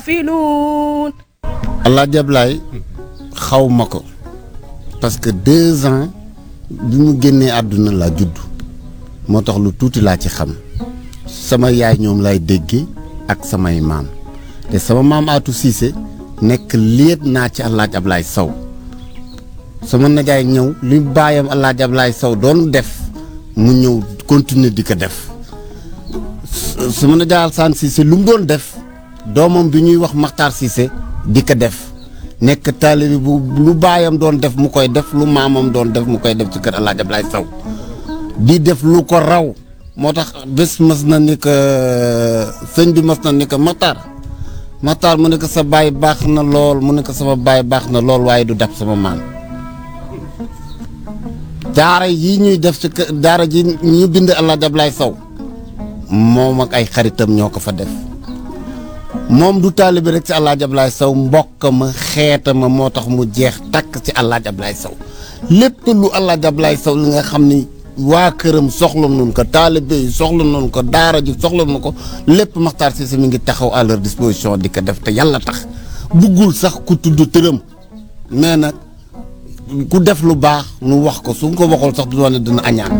filuun allah jablaay xaw ma ko parce que deux ans bi mu génnee àdduna laa judd moo tax lu tuuti laa ci xam sama yaay ñoom lay déggee ak samay maam te sama maam Atou Cissé nekk liet naa ci Alaaji Ablaay Sow sama najaay ñëw li baayam Alaaji Ablaay Sow doon def mu ñëw continuer di ko def sama najaay Alsaan Cissé lu mu doon def doomam bi ñuy wax Maxtaar Cissé di ko def nekk taalibi bu lu baayam doon def mu koy def lu maamam doon def mu koy def ci kër Alaaji Ablaay Sow di def lu ko raw moo tax bés mas na ni ko sëñ bi mas na ni ko Maxtaar Maxtaar mu ne ko sa baay baax na lool mu ne ko sama baay baax na lool waaye du dab sama maam daara yi ñuy def ci kër daara ji ñu bind Alaaji Ablaay Sow moom ak ay xaritam ñoo ko fa def moom du taalibi rek ci Alaaji Ablaay Sow mbokk ma xeeta ma moo tax mu jeex takk ci Alaaji Ablaay Sow lépp lu Alaaji Ablaay Sow li nga xam ni waa këram soxla nun ko taalibe yi soxla nun ko daara ji soxla nu ko lépp Maxtaar Cissé mi ngi taxaw à leur disposition di ko def te yàlla tax buggul sax ku tudd tëram mais nag ku def lu baax nu wax ko su ko waxul sax du doon ne dina añaan